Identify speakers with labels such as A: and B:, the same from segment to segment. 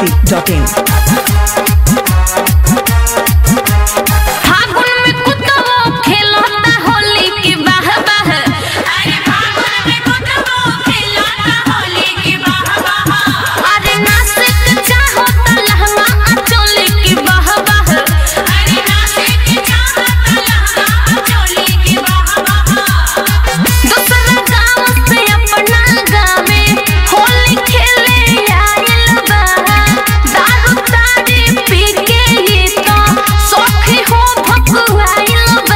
A: masti.in.
B: फागुन में कुतवो खेलता होली की बाह बाह अरे फागुन में कुतवो खेलता होली की बाह बाह अरे नासिक चाहो त लहंगा अचोली की बाह बाह अरे नासिक चाहो त लहंगा अचोली की बाह बाह दूसरा गांव से अपना गावे होली खेले आइल बा दारू ताड़ी पी के ये तो सखी हो भकुआइल बा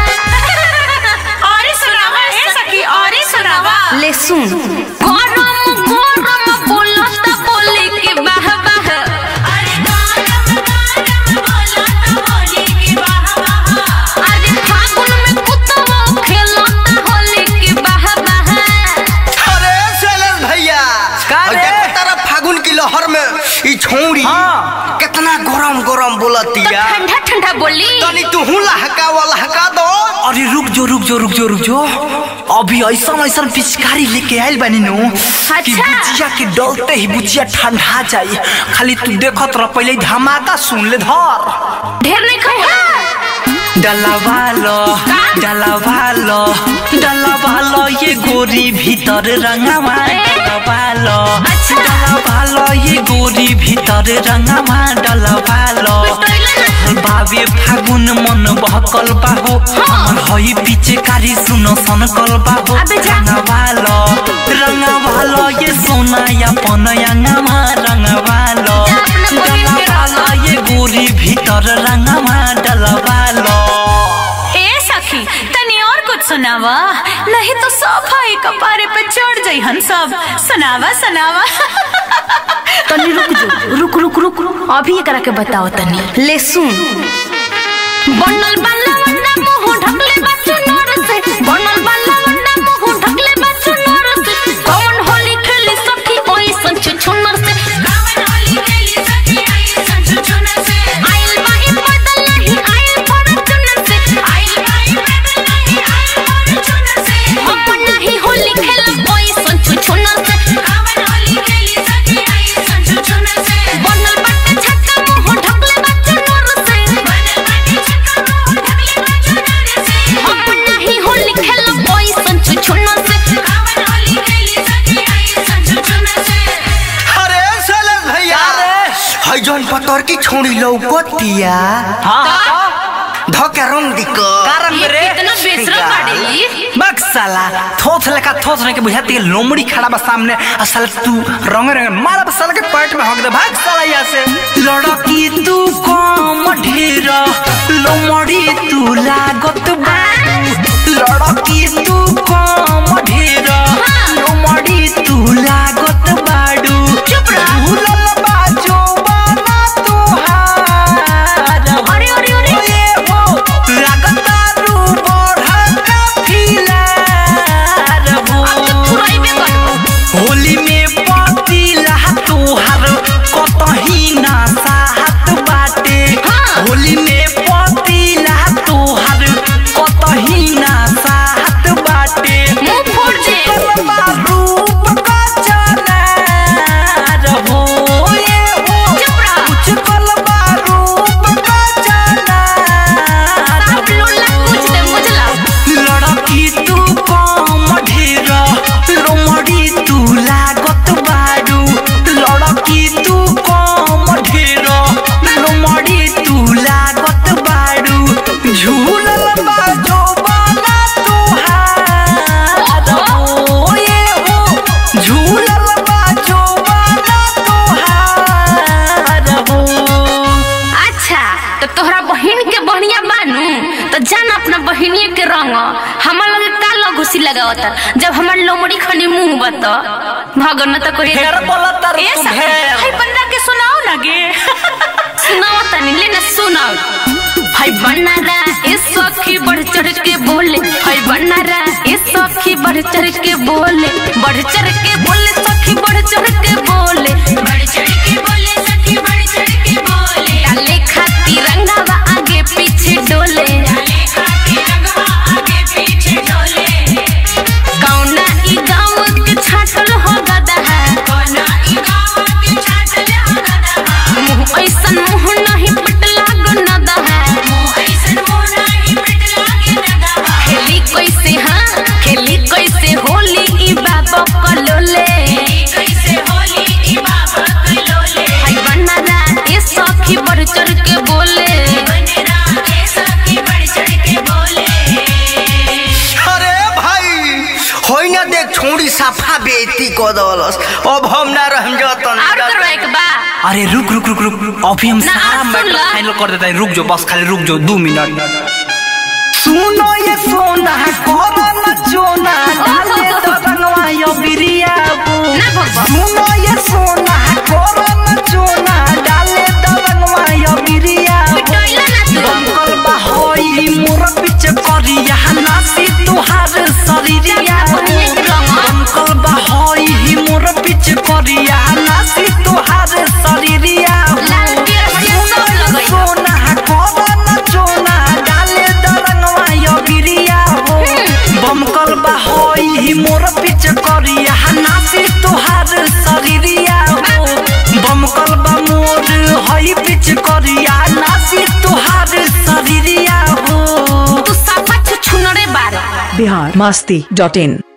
C: और सुनावा ए सखी और सुनावा
B: ले सुन गरम गरम बोलत बोली के बाह बाह
C: अरे गरम गरम बोला तो बोली की वाह वाह
B: अरे फागुन में कुतवो खेलत होली के बाह बाह
D: अरे शैलेश भैया
E: का
D: और
E: रे?
D: देखो तारा फागुन की लहर में ई छौड़ी
E: हाँ।
D: कितना गरम गरम
B: तो
D: बोलतिया
B: ठंडा ठंडा बोली
D: तनी तू लहका वा लहका दो
E: अरे रुक जो रुक जो रुक जो रुक जो अभी ऐसा ऐसा पिचकारी लेके आइल बानी नु कि
B: अच्छा।
E: बुचिया के डलते ही बुचिया ठंडा जाई खाली तू देखत रह पहले ही धमाका सुन ले धर
B: ढेर नहीं खा
E: डलावालो डलावालो डलावालो ये गोरी भीतर रंगावा डलावालो
B: अच्छा।
E: डलावालो ये गोरी भीतर रंगावा डलावालो बाबे फागुन मन बहकल बाहो हमर हई पीछे कारी सुनो सनकल बाहो
B: अबे जा।
E: रंगावालो रंगावालो ये सोना या पनयांगामा रंगावालो
B: जा अपना बहिन के
E: डलावालो ये गोरी भीतर रंगावा डलावालो
C: ए सखी तनी और कुछ सुनावा नहीं तो सब भाई कपारे पे चढ़ जाई हम सब सुनावा सुनावा
B: तनी रुक जो रुक रुक रुक रुक अभी एकरा के बताओ तनी ले सुन बनल बाला वंडा मुंह ढकले बच्चों नोर से बनल बाला वंडा मुंह ढकले बच्चों नोर से कौन होली खेली सखी ओई संच छुनर से
C: गावन होली खेली सखी आई संजू चुनर से
B: आइल बाई बदल नहीं आइल फॉर्च्यूनर से
C: आई आई बदल नहीं आई और चुनर से
B: हम नहीं होली खेलब ओई संच छुनर से
C: गावन होली खेली सखी आई संजू चुनर से
B: बनल बाटे छक्का मुंह ढकले बच्चों नोर से
C: बनल बाटी छक्का मुंह ढकले बाजू नर से
B: हम नहीं होली खेलब ओई संच छुनर से
C: गावन होली खेली सखी आई संजू चुनर से
D: अरे शैलेश भैया
E: अरे।
D: हई जौन पतर की छौड़ी लौकतिया
E: हाँ
D: धके रंग दिक
E: कारण
B: ये
E: रे
B: कितना बेशरम बाड़ी
E: बक साला थोथ लेका थोथ ने के बुझाती है लोमड़ी खड़ा बा सामने और साला तू रंग रंग मारा बस साला के पेट में हक दे भाग साला यहाँ से लड़की तू कम ढेर लोमड़ी तू लागत बाड़ू लड़की तू कम ढेर लोमड़ी तू लागत बाड़ू
B: चुप रह।
E: भूलल बा जौवाना तोहार।
B: अरे अरे अरे
E: ओए हो, लागतारू बढ़का फिलार हो।
B: अब तो थुराइबे करबो
E: होली में पतिला तोहार कतही ना साहत बाटे
B: हाँ।
E: होली में पतिला तोहार कतही ना साहत बाटे
B: मुंह फोड़ दे
E: कलमा रूप का चनार हो ये हो
B: चुप रह।
E: कुछ कलमा रूप का चनार
B: साफ लोला कुछ दे मुझला
E: लड़की तू कम ढेर लोमड़ी तू लागत बाड़ू लड़की तू कम ढेर लोमड़ी तू लागत बाड़ू झूलल बाजो बाला तोहार हो ये हो झूलल बाजो बाला तोहार हो
B: अच्छा तो तोहरा बहिन के बढ़िया बानू तो जान अपना बहिनिए के रंग हमार लगे का लगुसी लगावता जब हमार लोमड़ी खनी मुंह बत भगन न तो कोई
E: ढेर बोलत
C: ए
E: तू
C: सखी
E: ढेर
C: हाय बंदा के सुनाओ ना गे
B: सुनाओ तनी ले ना सुनाओ हाय बनारा ए सखी बढ़ चढ़ के बोले हाय बनारा ए सखी बढ़ चढ़ के बोले बढ़ चढ़ के बोले सखी बढ़ चढ़ के बोले
C: बढ़ चढ़ के बोले सखी बढ़ चढ़ के बोले
B: डाले खाती रंगावा आगे पीछे डोले
C: डाले खाती रंगवा आगे पीछे डोले
B: कौना ई गाँव के छाटल हो गदा है
C: कोना ई गाँव के छाटल हो गदा
D: को दलस अब हम ना रह जतन
B: और करवाए के बा
E: अरे रुक रुक रुक रुक अभी हम
B: ना,
E: सारा
B: सुन
E: मैटर
B: ला।
E: फाइनल कर देते हैं रुक जाओ बस खाली रुक जाओ दो मिनट
D: सुनो ये सोना कोना न चोना डाले तो रंगवा यो बिरिया बू
B: ना भगवा
D: सुनो ये सोना कोना न चोना डाले तो रंगवा यो बिरिया
B: पिटोइला ना तू
D: बंकल बहोई मोर पिच करिया नासी तुहार शरीरिया बंकल बहोई मोर पिच करिया नासी तुहार शरीरिया
B: लाल पियर हरियर सब लगई
D: सोना कोना न चोना डाले दरंगवा यो गिरिया हो बमकल बहोई मोर पिच करिया नासी तुहार शरीरिया हो बमकल बा मोर हई पिच करिया नासी तुहार शरीरिया हो
B: तू साफा छुछुनरे बारे
A: बिहार मस्ती डॉट इन